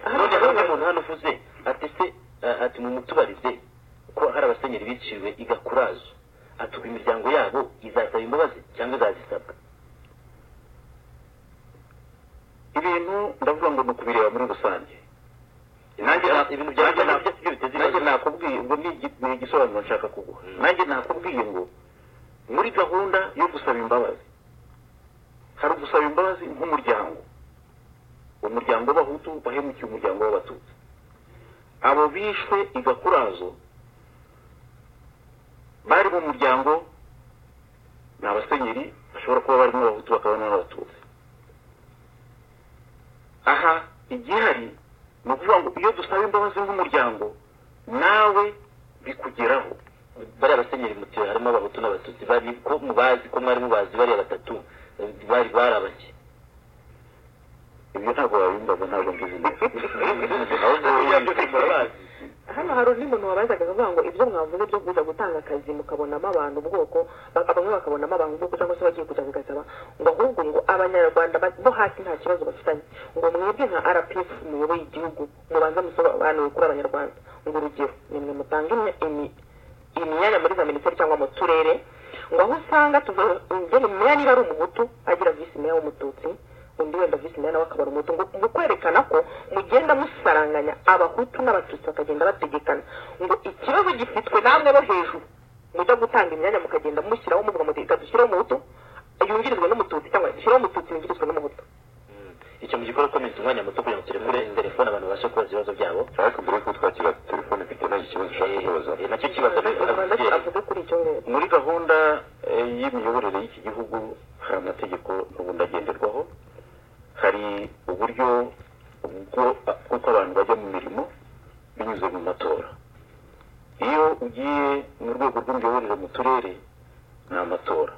none hanze umuntu hano uvuze ati se ati mumutubarize ko hari abasenyeri biciriwe igakurazo atuka imiryango yabo izasaba imbabazi cyangwa izazisabwa ibintu ndavuga ngo ni ukubireba muri rusange nanjye na- ibintu byawe nanjye na- byose biteze nanjye ibibazo nakubwiye ngo ni igi- ni igisobanuro nshaka kuguha nanjye nakubwiye ngo muri gahunda yo gusaba imbabazi hari ugusaba imbabazi nk'umuryango umuryango w'abahutu wahemukiye umuryango w'abatutsi abo bishwe igakurazo bari mu muryango ni abasenyeri bashobora kuba barimo abahutu bakabona n'abatutsi aha igihari ni ukuvuga ngo iyo dusaba imbabazi nk'umuryango nawe bikugeraho bariya basenyeri mutiwe harimo abahutu n'abatutsi bari ko mubazi ko mwari mubazi bariya batatu bari barabashye ibyo ntabwo wabimbaza ntabwo mbizi neza ahubwo Biriya byose murabazi. hano hari undi muntu wabazaga akavuga ngo ibyo mwavuze byo kuza gutanga akazi mukabonamo abantu ubwoko ba- bamwe bakabonamo abantu ubwoko cyangwa se bagiye kujya bigasaba ngo ahubwo ngo abanyarwanda ba- bo hasi nta kibazo bafitanye ngo mwebwe nka rpf muyoboye igihugu mubanza musobanure kuri abanyarwanda ngo urugero nimwe mutanga imya- imi- imyanya muri za minisiteri cyangwa mu turere ngo aho usanga tuva- njye meya niba ari umuhutu agira visi meya w'umututsi undi wenda visi meya nawe akabara umuhutu ngo ngo kwerekana ko mugenda musaranganya abahutu n'abatutsi bakagenda bategekana ngo ikibazo gifitwe namwe bo hejuru mujya gutanga imyanya mukagenda mushyiraho muvuga muti reka dushyiraho umuhutu yungirizwe n'umututsi cyangwa dushyiraho umututsi yungirizwe n'umuhutu icyo mu gikorwa komeza umwanya muto kugira ngo turekure telefone abantu babashe kubaza ibibazo byabo ariko mbere yuko twakira telefone mfite nacyo ikibazo ushaka kubaza Eh, nacyo kibazo rwanda avuge kuri icyo ngicyo muri gahunda eh, y'imiyoborere y'iki gihugu hari amategeko n'ubundi agenderwaho hari uburyo bwo- bw'uko abantu bajya mu mirimo binyuze mu matora iyo ugiye mu rwego rw'imiyoborere mu turere ni amatora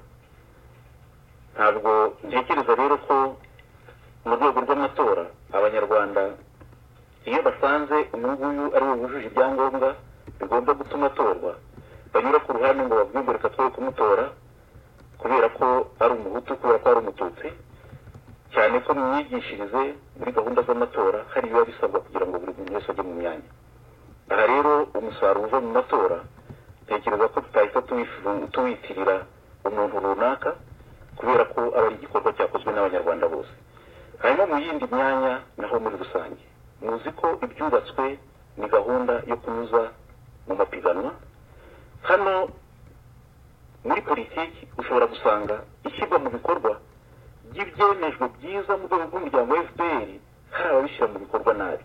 ntabwo ntekereza rero ko mu rwego rw'amatora abanyarwanda iyo basanze uyu nguyu ari we wujuje ibyangombwa bigomba gutuma atorwa banyura ku ruhande ngo babwirwe reka twe kumutora kubera ko ari umuhutu kubera ko ari umututsi cyane ko mu myigishirize muri gahunda z'amatora hari ibiba bisabwa kugira ngo buri muntu wese ajye mu myanya aha rero umusaruro uva mu matora ntekereza ko tutahita tuwifu- tuwitirira umuntu runaka kubera ko aba ari igikorwa cyakozwe n'abanyarwanda bose hanyuma mu yindi myanya naho muri rusange muzi ko ibyubatswe ni gahunda yo kunyuza mu mapiganwa hano muri politiki ushobora gusanga ishyirwa mu bikorwa ry'ibyemejwe byiza mu rwego rw'umuryango wa fpr hari ababishyira mu bikorwa nabi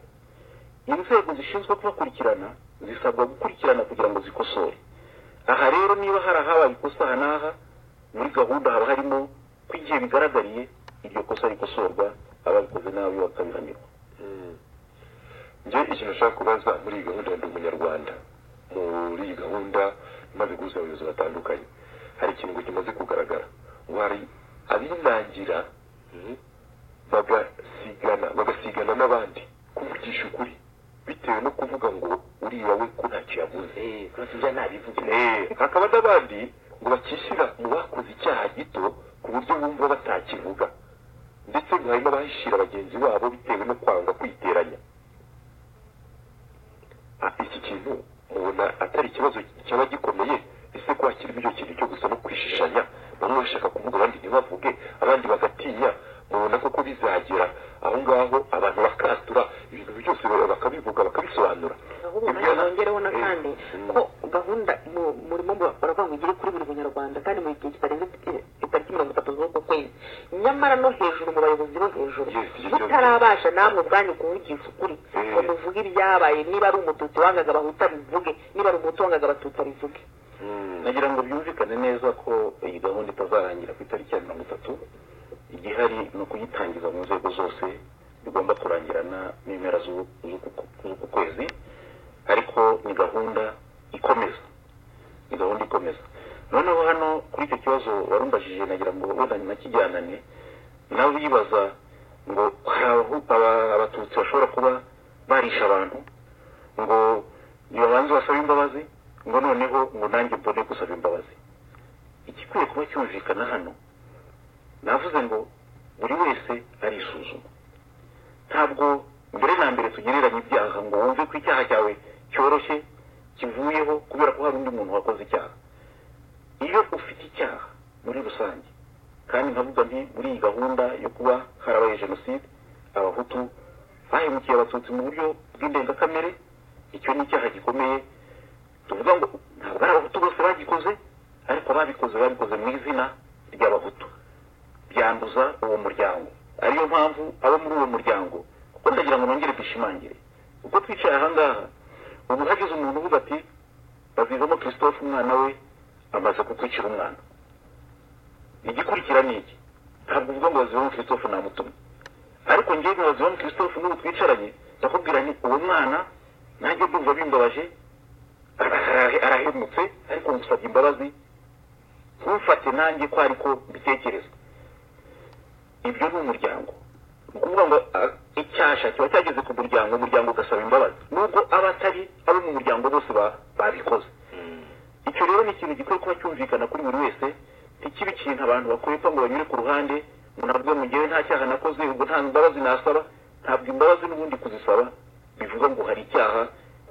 inzego zishinzwe kubakurikirana zisabwa gukurikirana kugira ngo zikosore aha rero niba hari ahabaye ikosa aha n'aha muri gahunda haba harimo ko igihe bigaragariye iryo kosa rikosorwa ababikoze nabi bakabihanirwa njye ikintu nshaka kubaza muri iyi gahunda ndi umunyarwanda muri iyi gahunda maze guhuza abayobozi batandukanye hari ikintu ngo kimaze kugaragara ngo hari abinangira bagasigana bagasigana n'abandi kuvugisha ukuri bitewe no kuvuga ngo uriya we ko ntacyo yavuze kubera nabivuge Eh, hakaba n'abandi ngo bakishyira mu bakoze icyaha gito ku buryo bumva batakivuga ndetse ngo hari n'abahishira bagenzi babo bitewe no kwanga kwiteranya Ah, iki kintu mubona atari ikibazo cyaba gikomeye ese ko hakirimo icyo kintu cyo gusa no kwishishanya bamwe bashaka kuvuga abandi ntibavuge abandi bagatinya mubona koko bizagera aho ngaho abantu bakatura ibintu byose bakabivuga bakabisobanura ahubwo nanjye Ibyo- nongereho n'akandi Mm. ko gahunda mu- murimo mu- baravuga ngo igere kuri buri munyarwanda kandi mu gihe kitarenze i- itariki mirongo itatu z'uko kwezi nyamara no hejuru mu bayobozi bo hejuru Yes, yes, yes. mutarabasha namwe ubwanyu kuvugisha ukuri Mm. ngo muvuge ibyabaye niba ari umututsi wangaga abahutu abivuge niba ari umuhutu wangaga abatutsi abivuge Mm. nagira ngo byumvikane neza ko iyi gahunda itazarangira ku itariki ya mirongo itatu igihari ni ukuyitangiza mu nzego zose bigomba kurangirana n'impera z'uku- z'uku z'uku kwezi ariko ni gahunda ikomeza ni gahunda ikomeza noneho hano kuri icyo kibazo warumbajije nagira ngo wenda na kijyanane nawe yibaza ngo hari abahu- aba- abatutsi bashobora kuba barisha abantu ngo babanze basabe imbabazi ngo noneho ngo nanjye mbone gusaba imbabazi igikwiye kuba cyumvikana hano navuze ngo buri wese arisuzuma ntabwo mbere na mbere icyaha cyawe cyoroshye kivuyeho kubera ko hari undi muntu wakoze icyaha iyo ufite icyaha muri rusange kandi nkavuga nti muri iyi gahunda yo kuba harabaye jenoside abahutu bahemukiye abatutsi mu buryo bw'indengakamere icyo ni icyaha gikomeye tuvuga ngo ntabwo ari abahutu bose bagikoze ariko ababikoze babikoze mu izina ry'abahutu byanduza uwo muryango ariyo mpamvu abo muri uwo muryango kuko ndagira ngo nongere dushimangire uko twicaye ahangaha ubu hagize umuntu uvuga ati bazivamo christophe umwana we amaze kukwicira umwana igikurikira ni iki ntabwo uvuga ngo bazivamo christophe namutumye ariko ngewe bazivamo christophe n'ubu twicaranye ndakubwira ni uwo mwana nanjye ndumva bimbabaje arahemutse ariko ngusabye imbabazi ntumfate nanjye ko ariko mbitekereza ibyo ni umuryango ni ukuvuga ngo icyasha kiba cyageze ku muryango umuryango ugasaba imbabazi nubwo aba atari abo mu muryango bose babikoze icyo rero ni ikintu gikwiye kuba cyumvikana kuri buri wese ntikibe ikintu abantu bakwepa ngo banyure ku ruhande ngo nabwo mugewe nta cyaha nakoze ubwo nta mbabazi nasaba ntabwo imbabazi n'ubundi kuzisaba bivuga ngo hari icyaha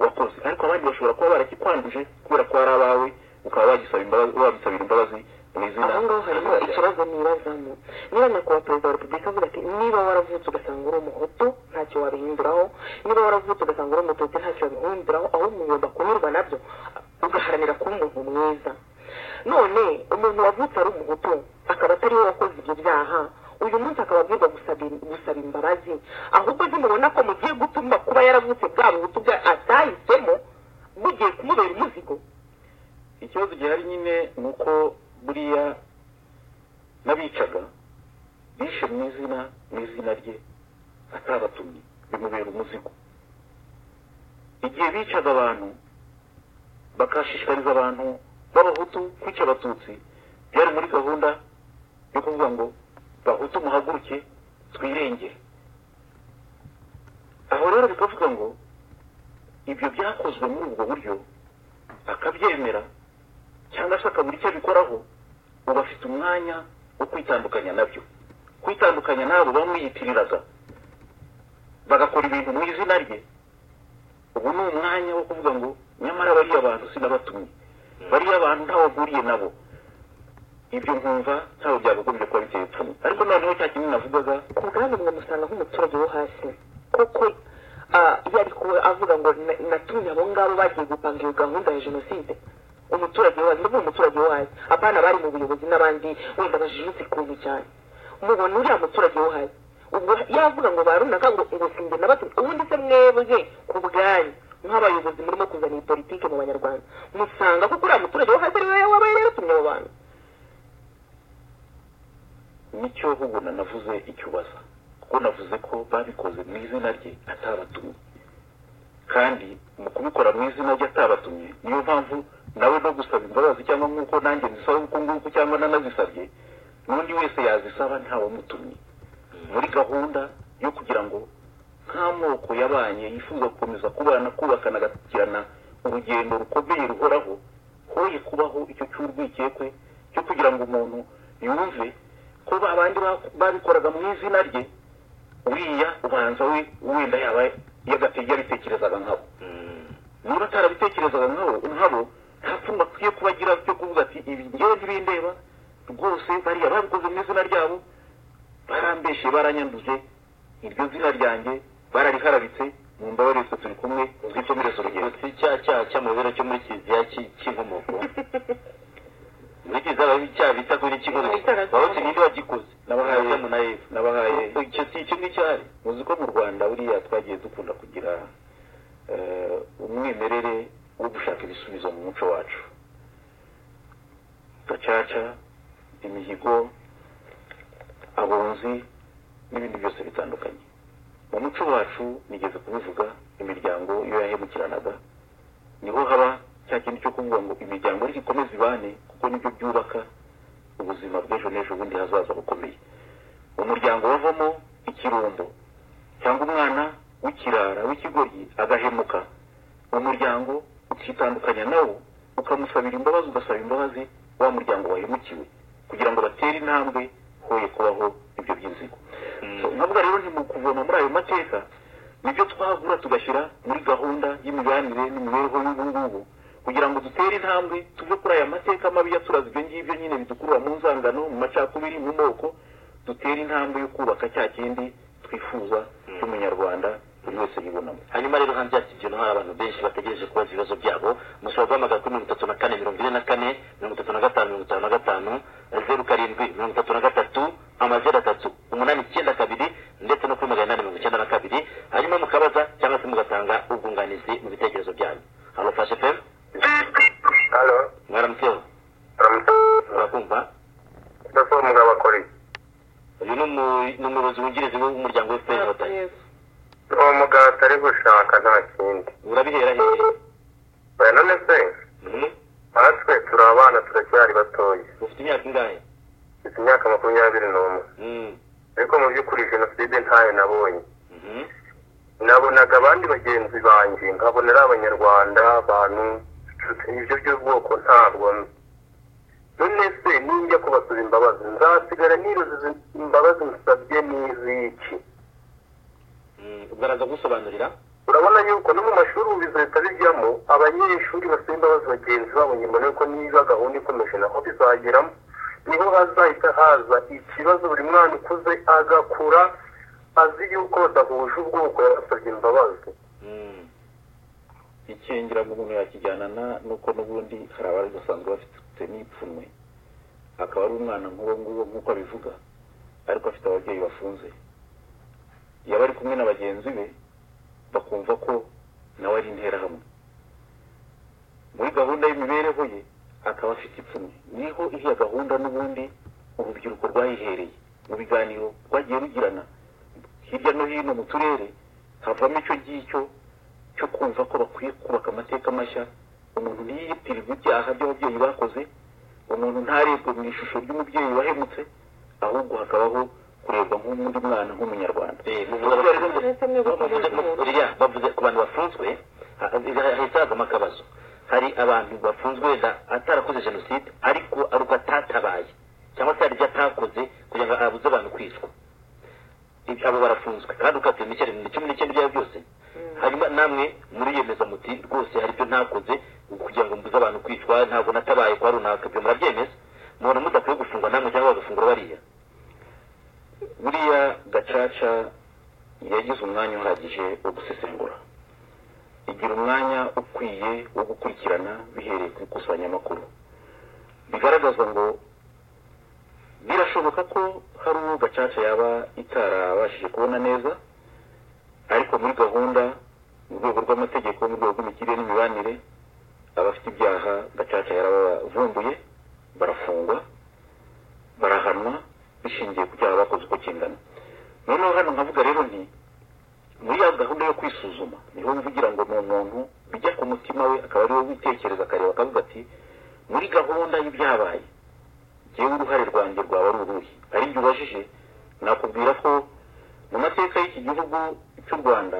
wakoze ariko abandi bashobora kuba barakikwanduje kubera ko ari abawe ukaba wagisaba imbabazi wabisabira imbabazi mu izina aho ngaho harimo ikibazo nibazamo niba nyakubahwa perezida wa repubulika avuga ati niba waravutse ugasanga uri umuhutu ntacyo wabihinduraho niba waravutse ugasanga uri umututsi ntacyo wabihinduraho aho umuyobozi akumirwa nabyo ugaharanira kuba umuntu mwiza none umuntu wavutse ari umuhutu akaba atari we wakoze ibyo byaha uyu munsi akaba abwirwa gusaba gusaba imbabazi ahubwo ntimubona ko mugiye gutuma kuba yaravutse bwa buhutu bwa atahisemo mugiye kumubera umuzigo ikibazo gihari nyine ni uko buriya n'abicaga bishe mu izina mu izina rye atabatumye bimubera umuzigo igihe bicaga abantu bakashishikariza abantu b'abahutu kwica abatutsi byari muri gahunda yo kuvuga ngo bahutu muhaguruke twirengere aho rero bikavuga ngo ibyo byakozwe muri ubwo buryo akabyemera cyangwa se akabura icyo abikoraho uba afite umwanya wo kwitandukanya nabyo kwitandukanya n'abo bamwiyitiriraga bagakora ibintu mu izina rye ubu ni umwanya wo kuvuga ngo nyamara bariya bantu sinabatumye bariya bantu ntawe aguriye nabo ibyo nkumva ntawe byakagombye kuba biteye ipfunwe ariko noneho cya kintu navugaga ku bwami mwamusanga nk'umuturage wo hasi kuko yari kuba avuga ngo natumye abo ngabo bagiye gupanga iyo gahunda ya jenoside umuturage wawe ndavuga umuturage wawe abana bari mu buyobozi n'abandi wenda bajijuze ukuntu cyane mubona uriya muturage wawe ubwo yavuga ngo barunaga ngo ngo sinjye nabatumye ubundi se mwebwe ku bwanyu nk'abayobozi murimo kuzana iyi politiki mu banyarwanda musanga kuko uriya muturage wawe ari wowe wabaye rero utumye abo bantu nicyo hubona navuze icyo ubaza kuko navuze ko babikoze mu izina rye atabatumye kandi mu kubikora mu izina rye atabatumye niyo mpamvu nawe no gusaba imbabazi cyangwa nk'uko nanjye nzisaba uko nguko cyangwa nanazisabye n'undi wese yazisaba ntawe mutumye muri gahunda yo kugira ngo nk'amoko y'abanye yifuza gukomeza kubana kubakana agashyikirana urugendo rukomeye ruhoraho hoye kubaho icyo cy'urwikekwe cyo kugira ngo umuntu yumve ko ba bandi babikoraga mu izina rye uriya ubanza we wenda yaba yabitekerezaga nkabo niba atarabitekerezaga nkabo nta pfunwe akwiye kuba agira cyo kuvuga ati ibi ngewe ntibindeba rwose bariya babikoze mu izina ryabo barambeshe baranyanduje iryo zina ryanjye barariharabitse mu mbabarire twe turi kumwe twikomere urugero si cya cyaha cy'amabere cyo muri kiliziya cy'inkomoko muri kiliziya baba icyaha bita kuri cy'inkomoko baba bafite n'indi wagikoze nabahaye adamu na eva nabahaye icyo si icyo ngicyo ahari muzi ko mu rwanda buriya twagiye dukunda kugira eh, umwimerere wo gushaka ibisubizo mu muco wacu gacaca imihigo abunzi n'ibindi byose bitandukanye mu muco wacu nigeze kubivuga imiryango iyo yahemukiranaga niho haba cya kintu cyo kuvuga ngo imiryango ariko ikomeze ibane kuko nibyo byubaka ubuzima bw'ejo n'ejo bundi hazaza bukomeye umuryango wavamo ikirundo cyangwa umwana w'ikirara w'ikigoryi agahemuka umuryango ukitandukanya nawo ukamusabira imbabazi ugasaba imbabazi wa muryango wahemukiwe kugira ngo batere intambwe hoye kubaho ibyo by'inzigo So, nkavuga rero nti mu kuvoma muri ayo mateka nibyo twagura tugashyira muri gahunda y'imibanire n'imibereho y'ubu ngubu kugira ngo dutere intambwe tuve kuri aya mateka mabi yaturaza ibyo ngibyo nyine bidukurura mu nzangano mu macakubiri mu moko dutere intambwe yo kubaka cya kindi twifuza cy'umunyarwanda buri wese yibonamo hanyuma rero hanze yacyo ibyo hari abantu benshi bategereje kubaza ibibazo byabo mushobora guhamagara kuri mirongo itatu na kane mirongo ine na kane mirongo itatu na gatanu mirongo itanu na gatanu zeru karindwi mirongo itatu na gatatu amazeru atatu umunani icyenda kabiri ndetse no kuri magana inani mirongo icyenda na kabiri hanyuma mukabaza cyangwa se mugatanga ubwunganizi mu bitekerezo byanyu hano fashe femu halo mwaramutseho uramutse urakumva ndetse uwo mugabo akora iki uyu ni umu- ni umuyobozi wungirizi w'umuryango fpr inkotanyi uwo mugabo atari gushaka nta kindi urabihera hehe oya none se Mhm. natwe turi abana turacyari batoya ufite imyaka ingahe mfite imyaka makumyabiri n'umwe Mhm. ariko mu by'ukuri jenoside ntayo nabonye Mhm. nabonaga abandi bagenzi banjye nkabona ari abanyarwanda abantu inshuti, ibyo by'ubwoko ntabwo nzi none se ninjya kubasaba imbabazi nzasigara niruzuza imbabazi musabye n'iziki Mhm. ubwo gusobanurira urabona yuko no mu mashuri ubu leta bijyamo abanyeshuri basaba imbabazi bagenzi babo nyuma y'uko niba gahunda ikomeje naho bizageramo niho hazahita haza ikibazo buri mwana ukuze agakura azi yuko badahuje ubwoko yabasabye imbabazi Mhm. ikingira ngo umuntu yakijyanana nuko n'ubundi hari abari basanzwe bafite n'ipfunwe akaba ari umwana nk'uwo nguwo nk'uko abivuga ariko afite ababyeyi bafunze yaba ari kumwe na bagenzi be bakumva ko nawe ari interahamwe muri gahunda y'imibereho ye akaba afite ipfunwe niho iriya gahunda n'ubundi urubyiruko rwayihereye mu biganiro rwagiye rugirana hirya no hino mu turere havamo icyo ngicyo cyo kumva ko bakwiye kubaka amateka mashya umuntu ntiyitirirwe ibyaha by'ababyeyi bakoze umuntu ntarebwe mu ishusho ry'umubyeyi wahemutse ahubwo hakabaho kurebwa nk'undi mwana nk'umunyarwanda Eh, muvuga ko rero ngo- Mwese mwe bakoze bavuze ko- umuntu. iriya, bavuze ku bantu bafunzwe ha- hahise hazamo akabazo hari abantu bafunzwe wenda atarakoze jenoside ariko ari uko atatabaye cyangwa se hari ibyo atakoze kugira ngo abuze abantu kwicwa Ibi- abo barafunzwe kandi ukatiwe imikere mirongo cumi n'icyenda ibyabo byose hanyuma namwe muriyemeza muti rwose hari ibyo ntakoze kugira ngo mbuze abantu kwicwa ntabwo natabaye kwa runaka ibyo murabyemeza mubona mudakwiye gufungwa namwe cyangwa bagafungura bariya buriya gacaca yagize umwanya uhagije wo gusesengura igira umwanya ukwiye wo gukurikirana bihereye ku ikusanyamakuru bigaragaza ngo birashoboka ko hari uwo gacaca yaba itarabashije kubona neza ariko muri gahunda mu rwego rw'amategeko mu rwego rw'imikirire n'imibanire abafite ibyaha gacaca yarabavumbuye barafungwa barahanwa bishingiye ku cyaha bakoze uko kingana noneho hano nkavuga rero nti muri ya gahunda yo kwisuzuma niho mvugira ngo ni umuntu bijya ku mutima we akaba ariwe witekereza akareba akavuga ati muri gahunda y'ibyabaye ngewe uruhare rwanjye rwaba ari uruhe ari ibyo ubajije nakubwira ko mu mateka y'iki gihugu cy'u rwanda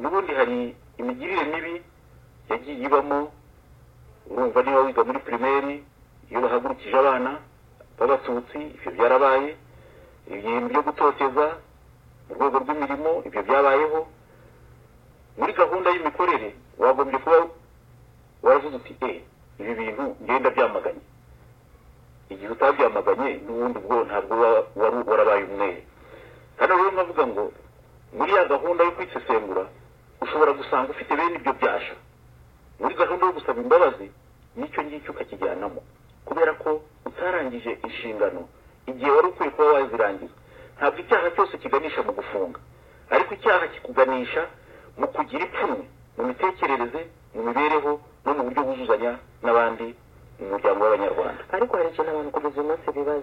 n'ubundi hari imigirire mibi yagiye ibamo urumva niba wiga muri pirimeri iyo bahagurukije abana b'abatutsi ibyo byarabaye ibintu byo gutoteza mu rwego rw'imirimo ibyo byabayeho muri gahunda y'imikorere wagombye kuba waravuze uti e ibi bintu ngenda byamaganye igihe utabyamaganye n'ubundi bwo ntabwo uba- wari warabaye umwere hano rero nkavuga ngo muri ya gahunda yo kwisesengura ushobora gusanga ufite bene ibyo byasha muri gahunda yo gusaba imbabazi n'icyo ngicyo ukakijyanamo kubera ko utarangije inshingano igihe wari ukwiye kuba wazirangiza ntabwo icyaha cyose kiganisha mu gufunga ariko icyaha kikuganisha mu kugira ipfunwe mu mitekerereze mu mibereho no mu buryo buzuzanya n'abandi mu muryango w'abanyarwanda ariko hari ikintu abantu kugeza uyu munsi bibaza